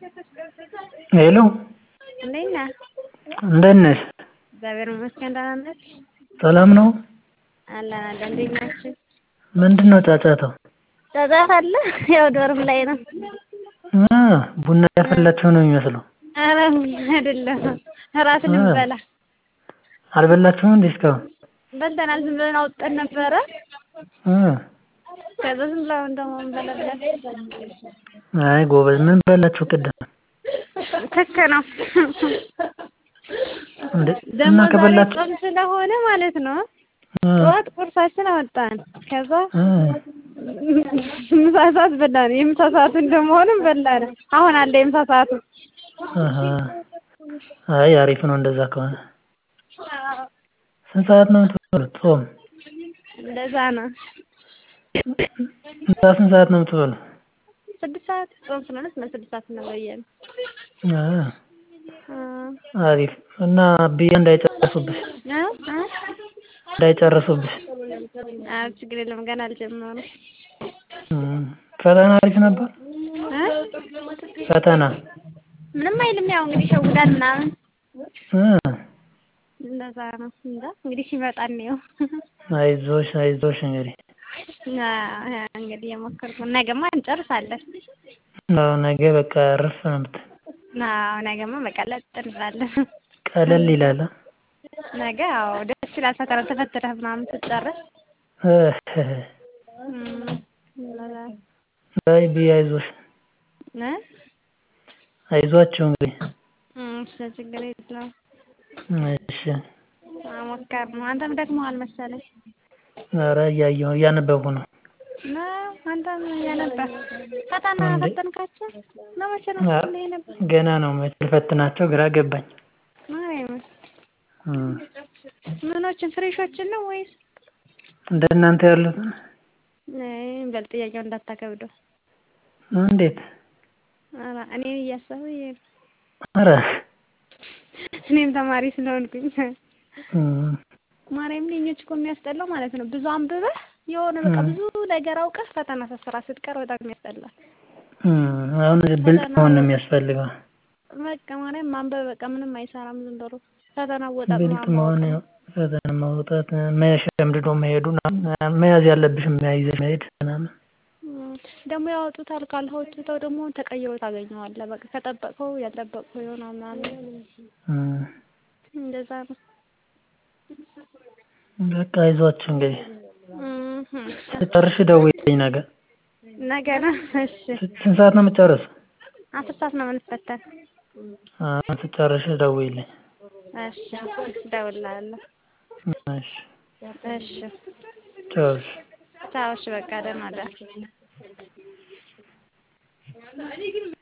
ሄሎ እንዴት ነህ? እንደት ነሽ? እግዚአብሔር ይመስገን ደህና ነህ? ሰላም ነው? አለን አለን። እንዴት ናችሁ? ምንድነው ጫጫታው? ጫጫታ አለ? ያው ዶርም ላይ ነው። አ ቡና እያፈላችሁ ነው የሚመስለው። ኧረ አይደለም እራት ልንበላ አልበላችሁም እንዴ እስካሁን? በልተናል። ዝም ብለን አውጥተን ነበረ። እ ከዛ ዝም ብለን አሁን ደግሞ እንበላለን። አይ ጎበዝ ምን በላችሁ ቅድም? ክክ ነው እንዴ ደግሞ እና ዛሬ ከበላችሁ ጾም ስለሆነ ማለት ነው። እ ጠዋት ቁርሳችን አወጣን። ከዛ እ ምሳ ሰዓት በላን። የምሳ ሰዓቱ እንደመሆንም በላን። አሁን አለ የምሳ ሰዓቱ። አሀ አይ አሪፍ ነው እንደዛ ከሆነ። ስንት ሰዓት ነው የምትበሉት ጾም? እንደዛ ነው። ምሳ ስንት ሰዓት ነው የምትበሉት? ስድስት ሰዓት ጾም ስለሆነ ስድስት ሰዓት ነው በየነ አ አሪፍ እና ብዬ እንዳይጨርሱብሽ እ እ እንዳይጨርሱብሽ። ኧረ ችግር የለም ገና አልጀመሩም። እም ፈተና አሪፍ ነበር? እ ፈተና ምንም አይልም ያው እንግዲህ ይሸውዳል ምናምን እ እንደዛ ነው። እንጃ እንግዲህ ሲመጣ እንየው። አይዞሽ አይዞሽ እንግዲህ አዎ እንግዲህ እየሞከርኩ ነው። ነገማ እንጨርሳለን። አዎ ነገ በቃ እረፍ ነው የምትይው። አዎ ነገማ በቃ ለጥ እንላለን። ቀለል ይላል አ ነገ አዎ ደስ ይላል። ፈተና ተፈትነህ ምናምን ስትጨርስ እህ እም እንደዛ አይ ብዬ አይዞሽ እ አይዟችሁ እንግዲህ እም እሺ ችግር የለውም። እሺ ሞከር ነው። አንተም ደክሞሃል መሰለኝ። ኧረ እያየሁ እያነበብኩ ነው። ነው አንተም እያነበብክ ፈተና እንዴ? ፈተንካቸው ነው መቼ ነው አ ሁሌ ነበር? ገና ነው መቼ ልፈትናቸው ግራ ገባኝ። ማርያምን እም ምኖችን ፍሬሾችን ነው ወይስ? እንደናንተ ያሉትን አይ በል ጥያቄውን እንዳታከብደው። እንዴት? ኧረ እኔን እያሰብህ ብዬ ነው። ኧረ እኔም ተማሪ ስለሆንኩኝ እም ማርያምን የእኞች እኮ የሚያስጠላው ማለት ነው ብዙ አንብበህ የሆነ በቃ እም ብዙ ነገር አውቀህ ፈተና ስትሰራ ስትቀር በጣም ያስጠላል። እም አሁን ብልጥ መሆን ነው የሚያስፈልገው። በቃ ማርያም ማንበብ በቃ ምንም አይሰራም ዝም ብሎ ፈተና አወጣጥ ብልጥ ምናምን መሆን ማወቅ ያው ነው። ፈተና ማውጣት መሸምድዶ መሄዱ ምናምን መያዝ ያለብሽን ይዘሽ መሄድ ምናምን እም ደግሞ ያወጡታል ካልሆቱተው ደግሞ ተቀይሮ ታገኘዋለህ። በቃ ከጠበቅከው ያልጠበቅከው ይሆናል ምናምን እም እንደዛ ነው። በቃ አይዟችሁ እንግዲህ እም ስትጨርሺ ደውዪልኝ ነገ። ነገ ነው እሺ። ስንት ሰዓት ነው የምትጨርሺው? አስር ሰዓት ነው የምንፈተን። አ ስትጨርሺ ደውዪልኝ። እሺ እደውልልሃለሁ። እሺ እሺ ቻው እሺ። ቻው እሺ በቃ ደህና እደር።